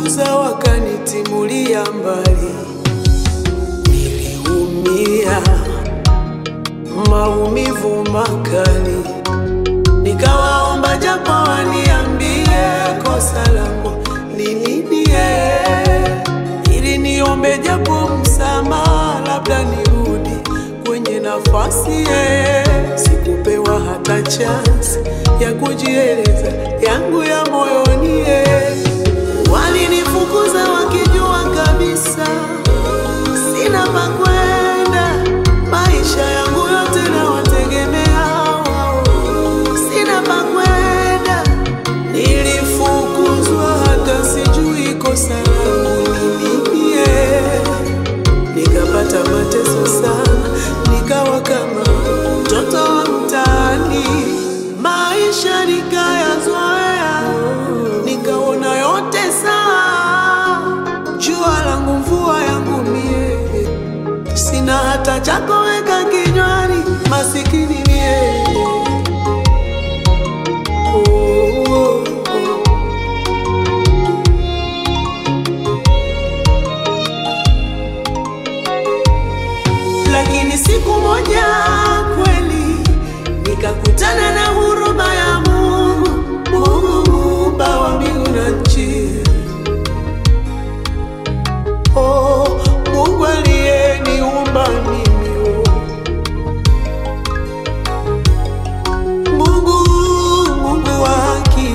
wakanifukuza wakanitimulia mbali, niliumia maumivu makali, nikawaomba japo waniambie kosa langu ni nini, ili niombe japo msamaha, labda nirudi kwenye nafasi ye. Sikupewa hata chance ya kujieleza yangu ya moyoni ye. Walinifukuza wakijua kabisa sina pa kwenda, maisha yangu yote nawategemea wao, sina pa kwenda. Nilifukuzwa hata sijui kosa langu ni nini ye. Nikapata mateso sana, nikawa kama mtoto wa mtaani, maisha nikayazoea, nikaona yote sawa, jua langu mvua yangu mie, sina hata cha kuweka kinywani, masikini mie. Oh, oh, oh. Lakini siku moja kweli nikakutana na huruma ya Mungu, Mungu muumba wa mbingu na nchi. Oh, Mungu aliyeniumba mimi, oh. Mungu, Mungu wa haki,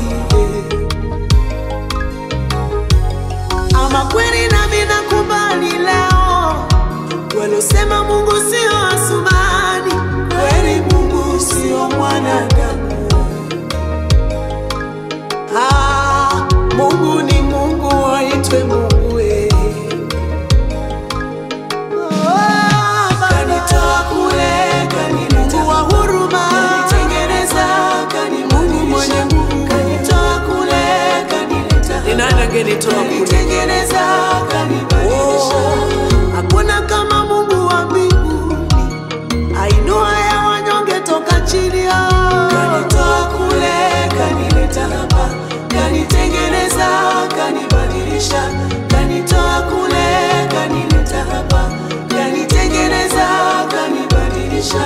ama kweli nami nakubali leo Walosema Mungu sio Asumani, kweli Mungu sio mwanadamu. Ah, Mungu ni Mungu, aitwe Mungu we. Ah, kanitoa kule, kanileta Mungu wa huruma, kanitengeneza, kani Mungu mwenye nguvu, kanitoa kule, kanileta ni nani angenitoa kule? Kanitengeneza, kanibadilisha. Hakuna kama Mungu wa mbinguni, ainua ya wanyonge toka chini. ah. Kanitoa kule, kanileta hapa, kanitengeneza, kanibadilisha. Kanitoa kule, kanileta hapa, kanitengeneza, kanibadilisha.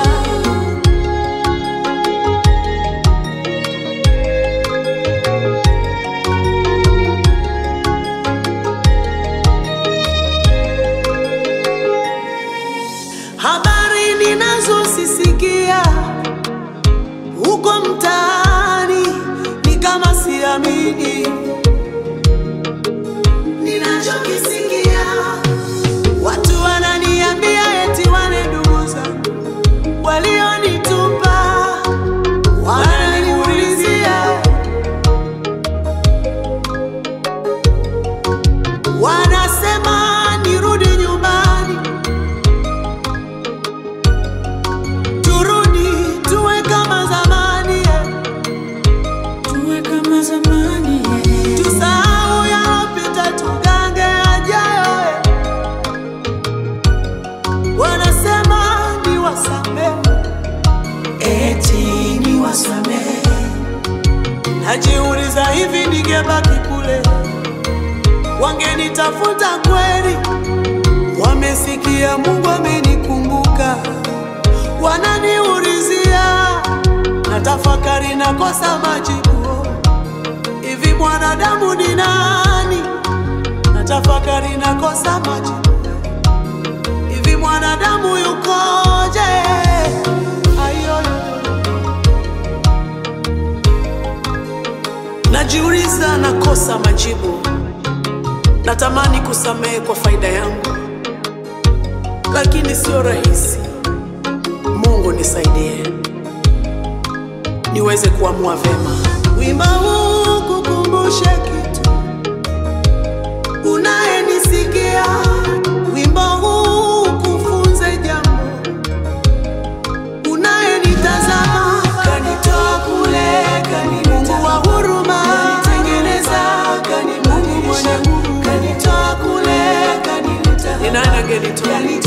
Habari ninazosisikia huko mtaani ni kama siamini ninachokisikia. Watu wananiambia eti wale ndugu zangu walionitupa wananiulizia, wanasema nirudi nyumbani turudi tuwe kama zamani eh. Tuwe kama zamani eh. tusahau yalopita tugange yajayo eh. wanasema ni wasamehe Eti ni wasamehe najiuliza hivi ningebaki kule wangenitafuta kweli wamesikia mungu amenikumbuka wananiulizia na tafakari nakosa majibu hivi mwanadamu ni nani na tafakari nakosa majibu hivi mwanadamu yukoje ayoyo najiuliza nakosa majibu natamani kusamehe kwa faida yangu lakini sio rahisi mungu nisaidie niweze kuamua vema wimba huu kukumbushe kitu unayenisikia wimbo huu kufunze jambo unayenitazama kanitoa kule kanileta wa huruma kanitengeneza kani Mungu mwenye nguvu kanitoa kule kanileta ni nani angenitoa